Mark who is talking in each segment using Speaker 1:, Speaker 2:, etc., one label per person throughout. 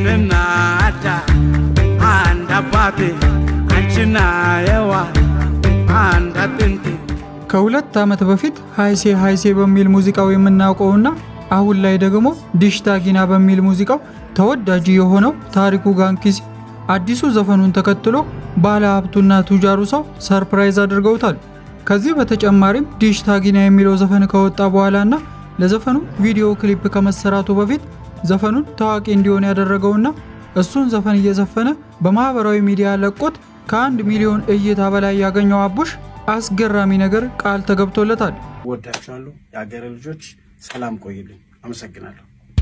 Speaker 1: እኔና አዳም አንድ አባቴ አንቺና ሔዋን አንድ አጥንቴ
Speaker 2: ከሁለት ዓመት በፊት ሃይሴ ሃይሴ በሚል ሙዚቃው የምናውቀውና አሁን ላይ ደግሞ ዲሽታ ጊና በሚል ሙዚቃው ተወዳጅ የሆነው ታሪኩ ጋንኪሲ አዲሱ ዘፈኑን ተከትሎ ባለ ሀብቱና ቱጃሩ ሰው ሰርፕራይዝ አድርገውታል። ከዚህ በተጨማሪም ዲሽታ ጊና የሚለው ዘፈን ከወጣ በኋላና ለዘፈኑ ቪዲዮ ክሊፕ ከመሰራቱ በፊት ዘፈኑን ታዋቂ እንዲሆን ያደረገውና እሱን ዘፈን እየዘፈነ በማህበራዊ ሚዲያ ለቆት ከአንድ ሚሊዮን እይታ በላይ ያገኘው አቡሽ አስገራሚ ነገር ቃል ተገብቶለታል።
Speaker 1: ወዳችኋለሁ። የሀገሬ ልጆች ሰላም ቆይልኝ። አመሰግናለሁ።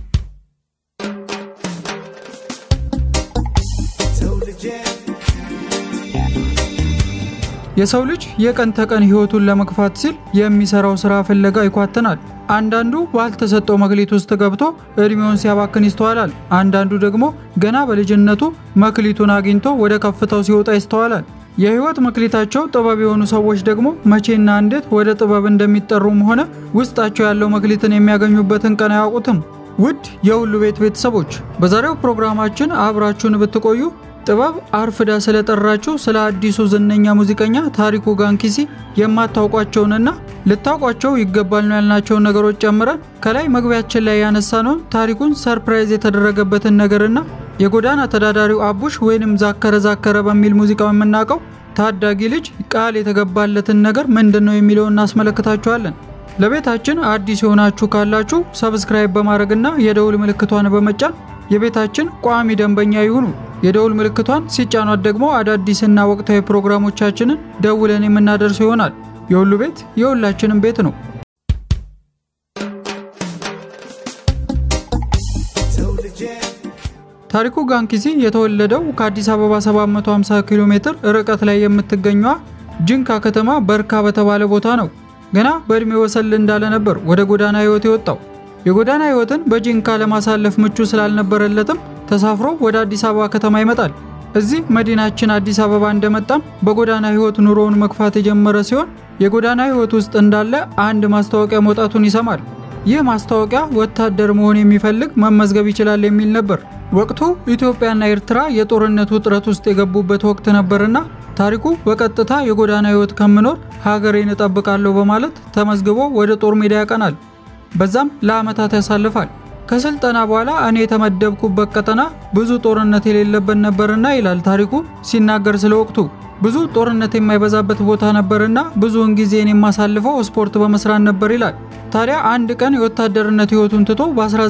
Speaker 2: የሰው ልጅ የቀን ተቀን ህይወቱን ለመግፋት ሲል የሚሰራው ስራ ፍለጋ ይኳትናል። አንዳንዱ ባልተሰጠው መክሊት ውስጥ ገብቶ እድሜውን ሲያባክን ይስተዋላል። አንዳንዱ ደግሞ ገና በልጅነቱ መክሊቱን አግኝቶ ወደ ከፍታው ሲወጣ ይስተዋላል። የህይወት መክሊታቸው ጥበብ የሆኑ ሰዎች ደግሞ መቼና እንዴት ወደ ጥበብ እንደሚጠሩም ሆነ ውስጣቸው ያለው መክሊትን የሚያገኙበትን ቀን አያውቁትም። ውድ የሁሉ ቤት ቤተሰቦች በዛሬው ፕሮግራማችን አብራችሁን ብትቆዩ ጥበብ አርፍዳ ስለጠራችሁ ስለ አዲሱ ዝነኛ ሙዚቀኛ ታሪኩ ጋንኪሲ የማታውቋቸውንና ልታውቋቸው ይገባል ነው ያልናቸውን ነገሮች ጨምረን ከላይ መግቢያችን ላይ ያነሳነውን ታሪኩን ሰርፕራይዝ የተደረገበትን ነገርና የጎዳና ተዳዳሪው አቡሽ ወይንም ዛከረ ዛከረ በሚል ሙዚቃው የምናውቀው ታዳጊ ልጅ ቃል የተገባለትን ነገር ምንድን ነው የሚለውን እናስመለክታችኋለን። ለቤታችን አዲስ የሆናችሁ ካላችሁ ሰብስክራይብ በማድረግና የደውል ምልክቷን በመጫን የቤታችን ቋሚ ደንበኛ ይሁኑ። የደውል ምልክቷን ሲጫኗት ደግሞ አዳዲስና ወቅታዊ ፕሮግራሞቻችንን ደውለን የምናደርሰው ይሆናል። የሁሉ ቤት የሁላችንም ቤት ነው። ታሪኩ ጋንኪሲ የተወለደው ከአዲስ አበባ 750 ኪሎ ሜትር ርቀት ላይ የምትገኘዋ ጅንካ ከተማ በርካ በተባለ ቦታ ነው። ገና በዕድሜ ወሰል እንዳለ ነበር ወደ ጎዳና ህይወት የወጣው። የጎዳና ህይወትን በጂንካ ለማሳለፍ ምቹ ስላልነበረለትም ተሳፍሮ ወደ አዲስ አበባ ከተማ ይመጣል። እዚህ መዲናችን አዲስ አበባ እንደመጣም በጎዳና ህይወት ኑሮውን መግፋት የጀመረ ሲሆን የጎዳና ህይወት ውስጥ እንዳለ አንድ ማስታወቂያ መውጣቱን ይሰማል። ይህ ማስታወቂያ ወታደር መሆን የሚፈልግ መመዝገብ ይችላል የሚል ነበር። ወቅቱ ኢትዮጵያና ኤርትራ የጦርነት ውጥረት ውስጥ የገቡበት ወቅት ነበርና ታሪኩ በቀጥታ የጎዳና ህይወት ከምኖር ሀገሬን እጠብቃለሁ በማለት ተመዝግቦ ወደ ጦር ሜዳ ያቀናል። በዛም ለዓመታት ያሳልፋል። ከስልጠና በኋላ እኔ የተመደብኩበት ቀጠና ብዙ ጦርነት የሌለበት ነበርና ይላል ታሪኩ ሲናገር ስለ ወቅቱ። ብዙ ጦርነት የማይበዛበት ቦታ ነበርና ብዙውን ጊዜን የማሳልፈው ስፖርት በመስራት ነበር ይላል። ታዲያ አንድ ቀን የወታደርነት ህይወቱን ትቶ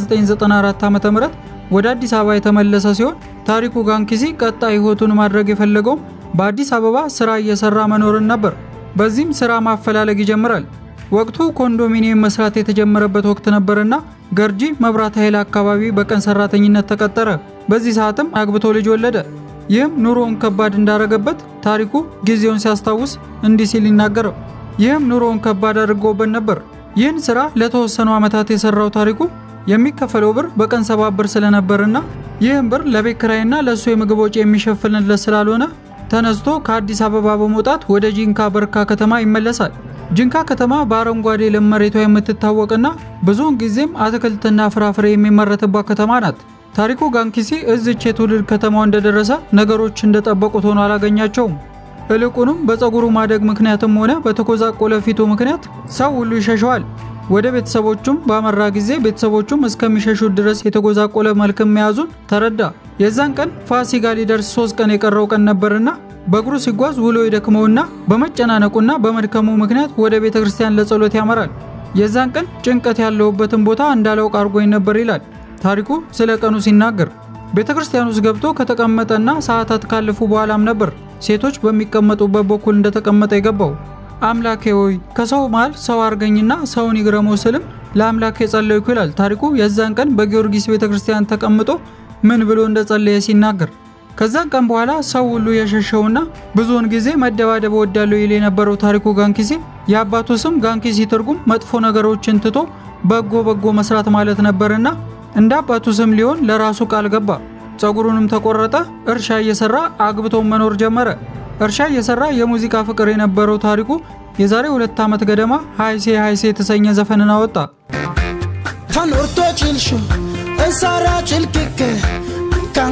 Speaker 2: በ1994 ዓ ም ወደ አዲስ አበባ የተመለሰ ሲሆን ታሪኩ ጋንኪሲ ቀጣይ ህይወቱን ማድረግ የፈለገውም በአዲስ አበባ ስራ እየሰራ መኖርን ነበር። በዚህም ስራ ማፈላለግ ይጀምራል። ወቅቱ ኮንዶሚኒየም መስራት የተጀመረበት ወቅት ነበርና ገርጂ መብራት ኃይል አካባቢ በቀን ሰራተኝነት ተቀጠረ። በዚህ ሰዓትም አግብቶ ልጅ ወለደ። ይህም ኑሮውን ከባድ እንዳረገበት ታሪኩ ጊዜውን ሲያስታውስ እንዲህ ሲል ይናገረው። ይህም ኑሮውን ከባድ አድርጎበት ነበር። ይህን ስራ ለተወሰኑ ዓመታት የሰራው ታሪኩ የሚከፈለው ብር በቀን ሰባ ብር ስለነበርና ይህም ብር ለቤት ኪራይና ለእሱ የምግብ ወጪ የሚሸፍንለት ስላልሆነ ተነስቶ ከአዲስ አበባ በመውጣት ወደ ጂንካ በርካ ከተማ ይመለሳል። ጂንካ ከተማ በአረንጓዴ ለም መሬቷ የምትታወቅና ብዙውን ጊዜም አትክልትና ፍራፍሬ የሚመረትባት ከተማ ናት። ታሪኩ ጋንኪሲ እዚች የትውልድ ከተማው እንደደረሰ ነገሮች እንደጠበቁት ሆኖ አላገኛቸውም። እልቁንም በፀጉሩ ማደግ ምክንያትም ሆነ በተኮዛቆለ ፊቱ ምክንያት ሰው ሁሉ ይሸሸዋል። ወደ ቤተሰቦቹም ባመራ ጊዜ ቤተሰቦቹም እስከሚሸሹት ድረስ የተጎዛቆለ መልክም መያዙን ተረዳ። የዛን ቀን ፋሲካ ሊደርስ ሶስት ቀን የቀረው ቀን ነበርና በእግሩ ሲጓዝ ውሎ ይደክመውና በመጨናነቁና በመድከሙ ምክንያት ወደ ቤተ ክርስቲያን ለጸሎት ያመራል። የዛን ቀን ጭንቀት ያለሁበትን ቦታ እንዳላውቅ አድርጎኝ ነበር ይላል ታሪኩ ስለ ቀኑ ሲናገር። ቤተ ክርስቲያን ውስጥ ገብቶ ከተቀመጠና ሰዓታት ካለፉ በኋላም ነበር ሴቶች በሚቀመጡበት በኩል እንደተቀመጠ የገባው። አምላኬ ሆይ ከሰው መሃል ሰው አርገኝና ሰውን ይግረመው ስልም ለአምላኬ ጸለይኩ ይላል ታሪኩ የዛን ቀን በጊዮርጊስ ቤተ ክርስቲያን ተቀምጦ ምን ብሎ እንደጸለየ ሲናገር ከዛን ቀን በኋላ ሰው ሁሉ የሸሸውና ብዙውን ጊዜ መደባደብ ወዳለው ይል የነበረው ታሪኩ ጋንኪሲ የአባቱ ስም ጋንኪሲ ትርጉም መጥፎ ነገሮችን ትቶ በጎ በጎ መስራት ማለት ነበርና እንደ አባቱ ስም ሊሆን ለራሱ ቃል ገባ። ፀጉሩንም ተቆረጠ። እርሻ እየሰራ አግብቶ መኖር ጀመረ። እርሻ እየሰራ የሙዚቃ ፍቅር የነበረው ታሪኩ የዛሬ ሁለት ዓመት ገደማ ሃይሴ ሃይሴ የተሰኘ ዘፈንን አወጣ።
Speaker 3: Kan urtoo cilshu, isaarraa cilqiqqe, kan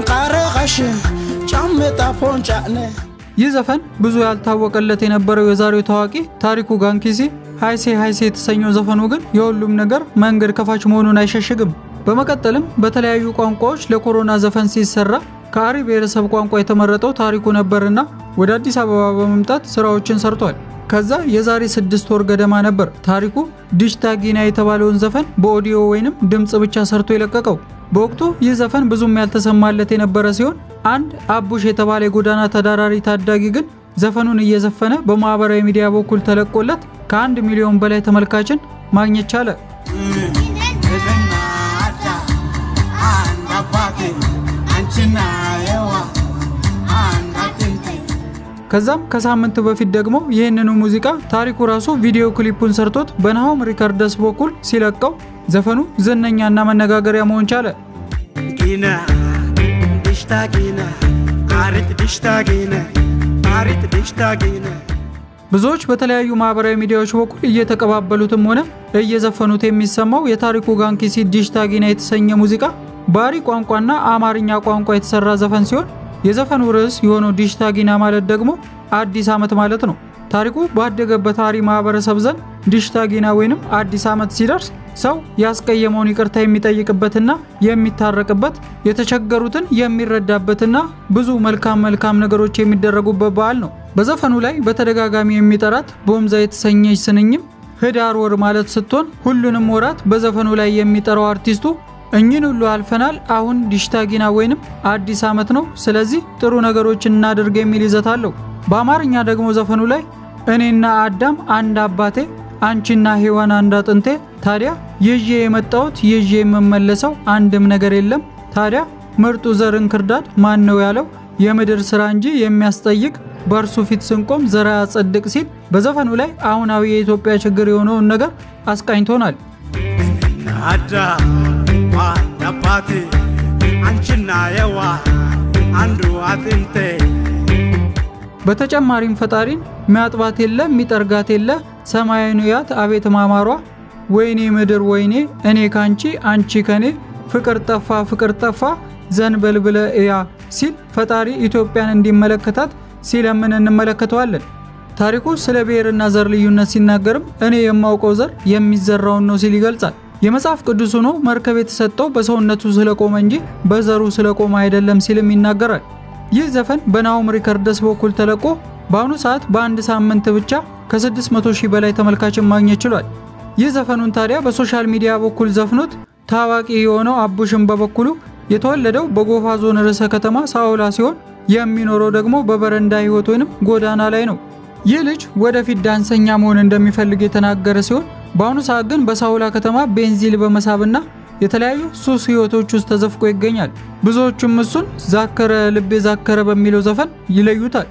Speaker 1: ፋሽን ጫሜጣ ፖንጫነ
Speaker 2: ይህ ዘፈን ብዙ ያልታወቀለት የነበረው የዛሬው ታዋቂ ታሪኩ ጋንኪሲ ሃይሴ ሃይሴ የተሰኘው ዘፈኑ ግን የሁሉም ነገር መንገድ ከፋች መሆኑን አይሸሽግም። በመቀጠልም በተለያዩ ቋንቋዎች ለኮሮና ዘፈን ሲሰራ ከአሪ ብሔረሰብ ቋንቋ የተመረጠው ታሪኩ ነበርና ወደ አዲስ አበባ በመምጣት ስራዎችን ሰርቷል። ከዛ የዛሬ ስድስት ወር ገደማ ነበር ታሪኩ ዲሽታ ጊና የተባለውን ዘፈን በኦዲዮ ወይንም ድምፅ ብቻ ሰርቶ የለቀቀው። በወቅቱ ይህ ዘፈን ብዙም ያልተሰማለት የነበረ ሲሆን አንድ አቡሽ የተባለ የጎዳና ተዳዳሪ ታዳጊ ግን ዘፈኑን እየዘፈነ በማህበራዊ ሚዲያ በኩል ተለቆለት ከአንድ ሚሊዮን በላይ ተመልካችን ማግኘት ቻለ። ከዛም ከሳምንት በፊት ደግሞ ይህንኑ ሙዚቃ ታሪኩ ራሱ ቪዲዮ ክሊፑን ሰርቶት በናሆም ሪከርደስ በኩል ሲለቀው ዘፈኑ ዝነኛና መነጋገሪያ መሆን ቻለ።
Speaker 1: ጊነ ዲሽታ ጊነ አሪት ዲሽታ ጊነ አሪት ዲሽታ ጊነ
Speaker 2: ብዙዎች በተለያዩ ማህበራዊ ሚዲያዎች በኩል እየተቀባበሉትም ሆነ እየዘፈኑት የሚሰማው የታሪኩ ጋንኪሲ ዲሽታ ጊና የተሰኘ ሙዚቃ ባሪ ቋንቋና አማርኛ ቋንቋ የተሰራ ዘፈን ሲሆን የዘፈኑ ርዕስ የሆነው ዲሽታ ጊና ማለት ደግሞ አዲስ ዓመት ማለት ነው። ታሪኩ ባደገበት አሪ ማህበረሰብ ዘንድ ዲሽታ ጊና ወይንም አዲስ ዓመት ሲደርስ ሰው ያስቀየመውን ይቅርታ የሚጠይቅበትና የሚታረቅበት የተቸገሩትን የሚረዳበትና ብዙ መልካም መልካም ነገሮች የሚደረጉበት በዓል ነው። በዘፈኑ ላይ በተደጋጋሚ የሚጠራት ቦምዛ የተሰኘች ስንኝም ህዳር ወር ማለት ስትሆን ሁሉንም ወራት በዘፈኑ ላይ የሚጠራው አርቲስቱ እኚህን ሁሉ አልፈናል፣ አሁን ዲሽታ ጊና ወይንም አዲስ ዓመት ነው፣ ስለዚህ ጥሩ ነገሮችን እናድርግ የሚል ይዘት አለው። በአማርኛ ደግሞ ዘፈኑ ላይ እኔና አዳም አንድ አባቴ፣ አንቺና ሔዋን አንድ አጥንቴ፣ ታዲያ ይዤ የመጣሁት ይዤ የምመለሰው አንድም ነገር የለም፣ ታዲያ ምርጡ ዘር እንክርዳድ ማን ነው ያለው? የምድር ስራ እንጂ የሚያስጠይቅ በእርሱ ፊት ስንቆም ዘራ ያጸድቅ ሲል በዘፈኑ ላይ አሁናዊ የኢትዮጵያ ችግር የሆነውን ነገር አስቃኝቶናል።
Speaker 1: አዳ ዋን አባቴ አንቺና የዋ አንዱ አጥንቴ
Speaker 2: በተጨማሪም ፈጣሪን ሚያጥባት የለ ሚጠርጋት የለ ሰማያዊ ያት አቤት ማማሯ ወይኔ ምድር ወይኔ እኔ ካንቺ አንቺ ከኔ ፍቅር ጠፋ ፍቅር ጠፋ ዘንበል ብለ እያ ሲል ፈጣሪ ኢትዮጵያን እንዲመለከታት ሲለምን እንመለከተዋለን። ታሪኩ ስለ ብሔርና ዘር ልዩነት ሲናገርም እኔ የማውቀው ዘር የሚዘራውን ነው ሲል ይገልጻል። የመጽሐፍ ቅዱስ ሆኖ መርከብ የተሰጠው በሰውነቱ ስለቆመ እንጂ በዘሩ ስለቆመ አይደለም ሲልም ይናገራል። ይህ ዘፈን በናሆም ሪከርደስ በኩል ተለቆ በአሁኑ ሰዓት በአንድ ሳምንት ብቻ ከ600 ሺህ በላይ ተመልካችን ማግኘት ችሏል። ይህ ዘፈኑን ታዲያ በሶሻል ሚዲያ በኩል ዘፍኖት ታዋቂ የሆነው አቡሽን በበኩሉ የተወለደው በጎፋ ዞን ርዕሰ ከተማ ሳውላ ሲሆን የሚኖረው ደግሞ በበረንዳ ህይወት ወይንም ጎዳና ላይ ነው። ይህ ልጅ ወደፊት ዳንሰኛ መሆን እንደሚፈልግ የተናገረ ሲሆን በአሁኑ ሰዓት ግን በሳውላ ከተማ ቤንዚል በመሳብና የተለያዩ ሱስ ህይወቶች ውስጥ ተዘፍቆ ይገኛል። ብዙዎቹም እሱን ዛከረ ልቤ ዛከረ በሚለው ዘፈን ይለዩታል።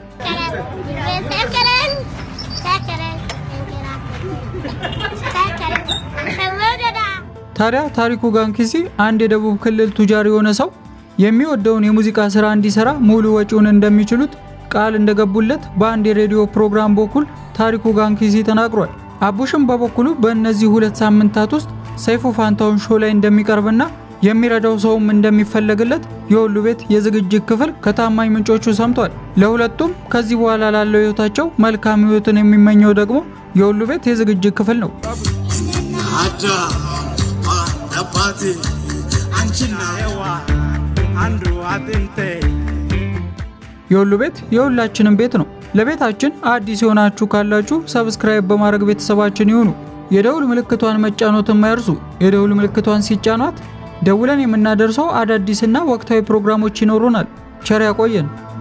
Speaker 2: ታዲያ ታሪኩ ጋንኪሲ አንድ የደቡብ ክልል ቱጃር የሆነ ሰው የሚወደውን የሙዚቃ ስራ እንዲሰራ ሙሉ ወጪውን እንደሚችሉት ቃል እንደገቡለት በአንድ የሬዲዮ ፕሮግራም በኩል ታሪኩ ጋንኪሲ ተናግሯል። አቡሽም በበኩሉ በእነዚህ ሁለት ሳምንታት ውስጥ ሰይፉ ፋንታውን ሾው ላይ እንደሚቀርብና የሚረዳው ሰውም እንደሚፈለግለት የሁሉ ቤት የዝግጅት ክፍል ከታማኝ ምንጮቹ ሰምቷል። ለሁለቱም ከዚህ በኋላ ላለው ህይወታቸው መልካም ህይወትን የሚመኘው ደግሞ የሁሉ ቤት የዝግጅት ክፍል ነው።
Speaker 1: አዳ ዋን አባቴ አንቺና የዋ አንዱ አጥንቴ
Speaker 2: የሁሉ ቤት የሁላችንም ቤት ነው። ለቤታችን አዲስ የሆናችሁ ካላችሁ ሰብስክራይብ በማድረግ ቤተሰባችን ይሁኑ። የደውል ምልክቷን መጫኖትን ማይርሱ። የደውል ምልክቷን ሲጫኗት ደውለን የምናደርሰው አዳዲስና ወቅታዊ ፕሮግራሞች ይኖሩናል። ቸር ያቆየን።